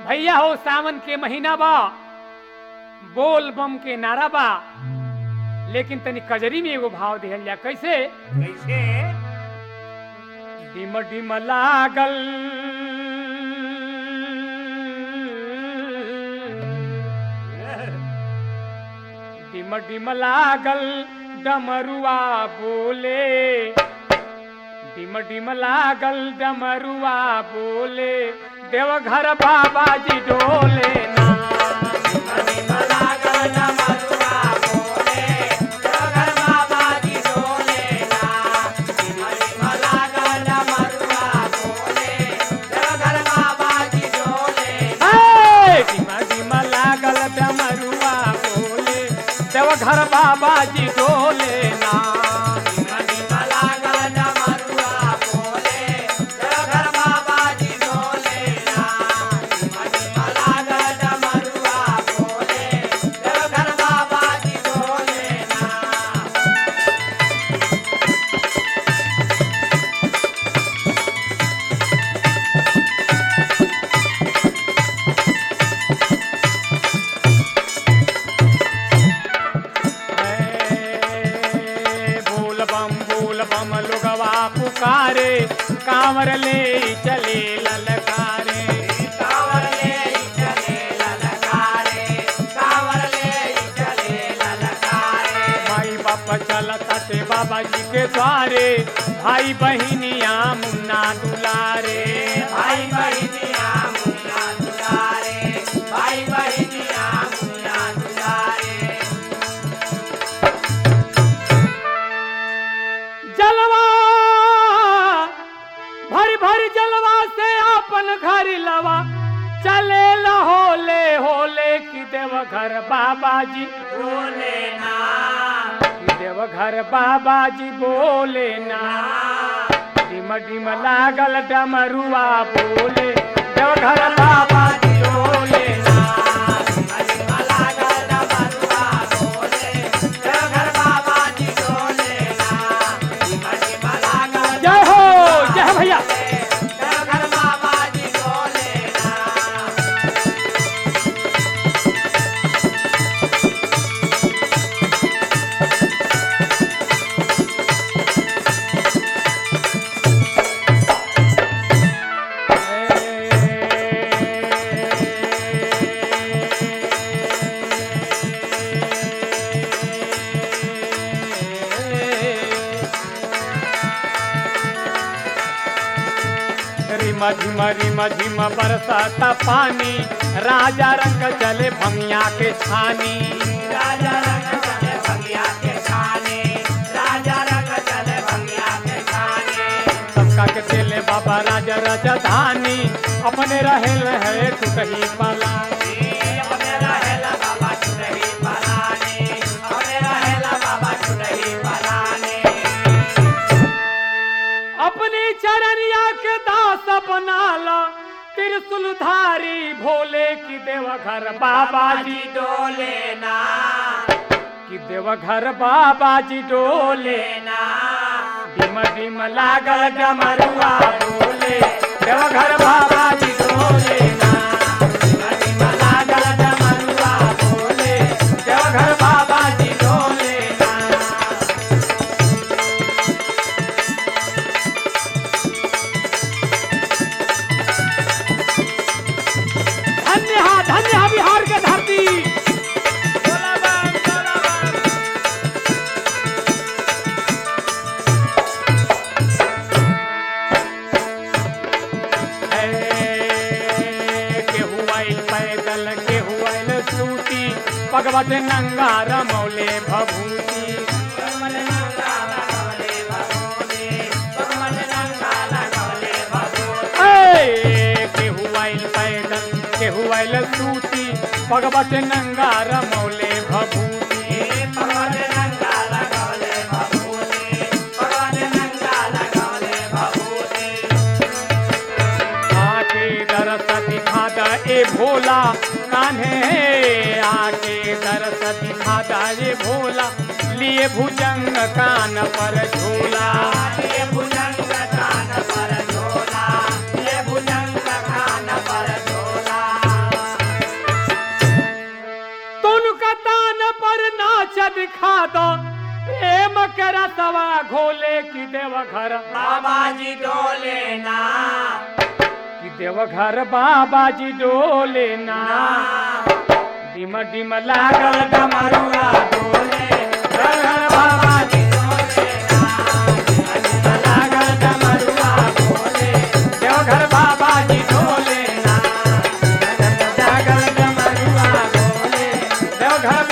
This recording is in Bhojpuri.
भैया हो सावन के महीना बा बोल बम के नारा बा लेकिन तनी कजरी में एगो भाव दिहल जा कैसे कैसे डिम डिम लागल डिम डिम लागल डमरुआ बोले डिम डिम लागल डमरुआ बोले देवघर बाबा जी डोले ना हे! डिम डिम लागल डमरुआ बोले देवघर बाबा जी डोले ना हे! बोल बम बोल बम लोगवा पुकारे कांवर ले चले ललकारे भाई बाप चलता ते बाबा जी के द्वारे भाई बहिनिया मुन्ना दुलारे भाई बहिनिया मुन्ना दुलारे भाई बहिनिया मुन्ना दुलारे जलवा भर भर जलवा से अपन घर लवा चले होले होले की देव घर बाबा जी बोले ना की देव घर बाबा जी बोले ना डिम डिम लागल डमरुआ बोले देव घर बाबा जी बोले ना जय हो जय भैया रिम झिम रिम झिम बरसाता पानी राजा रंग चले भंगिया के छानी राजा रंग चले भंगिया के खाने राजा रंग चले भंगिया के खाने सबका के चले बाबा राजा राजधानी अपने रहे रहे टूटही पाला अपने रहेला बाबा चुनरी पलाने अपने रहेला बाबा चुनरी पलाने अपनी चरनिया के दास बनाला त्रिशूलधारी भोले की देवघर बाबा जी डोले ना की देवघर बाबा जी डोले ना डिम डिम लागल डमरुआ बोले देवघर बाबा जी डोले ना डिम डिम लागल डमरुआ बोले देवघर बाबा जी डोले ना धन्य हा धन्य हा बिहार के धरती बोला बम बोला बम केहू आइल पैदल केहू आइल सूती भगवत नंगा रमौले भभूति भगवान नंगा लगवले भगोने भगवान नंगा लगवले भगोने ऐ, केहू आइल पैदल केहू आइल सूती भगवत नंगा रमौले भभूति भगवान नंगा लगवले भगोने भगवान नंगा लगवले भगोने आके दरस दिखा द ए भोला कान्हे आके दरस दिखा द ए भोला लिए भुजंग कान पर झूला ये भुजंग कान पर झोला ये भुजंग कान पर झोला सिखा दो प्रेम के रसवा घोले की देवघर बाबा जी डोले ना की देवघर बाबा जी डोले ना डिम डिम लागल डमरुआ डोले देवघर बाबा जी डोले ना डिम डिम लागल डमरुआ डोले देवघर बाबा जी डोले ना डिम डिम लागल डमरुआ डोले देवघर